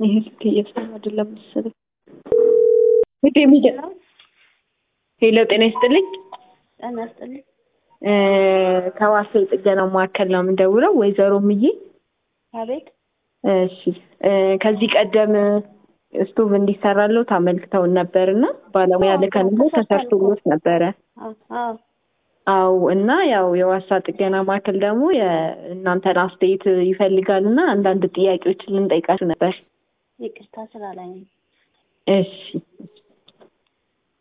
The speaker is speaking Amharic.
ይሄ ስልክ እየሰራ አይደለም መሰለኝ። ሄሎ ሚዲያ ሄሎ፣ ጤና ይስጥልኝ። ጤና ይስጥልኝ። ከዋሴ ጥገና ማዕከል ነው የምንደውለው። ወይዘሮ ምዬ አቤት። እሺ፣ ከዚህ ቀደም ስቶቭ እንዲሰራለው ታመልክተውን ነበር እና ባለሙያ ልከንሎ ተሰርቶሎት ነበረ። አዎ አው እና ያው የዋሳ ጥገና ማዕከል ደግሞ የእናንተን አስተያየት ይፈልጋል እና አንዳንድ ጥያቄዎችን ልንጠይቃችሁ ነበር። ይቅርታ ስራ ላይ ነኝ። እሺ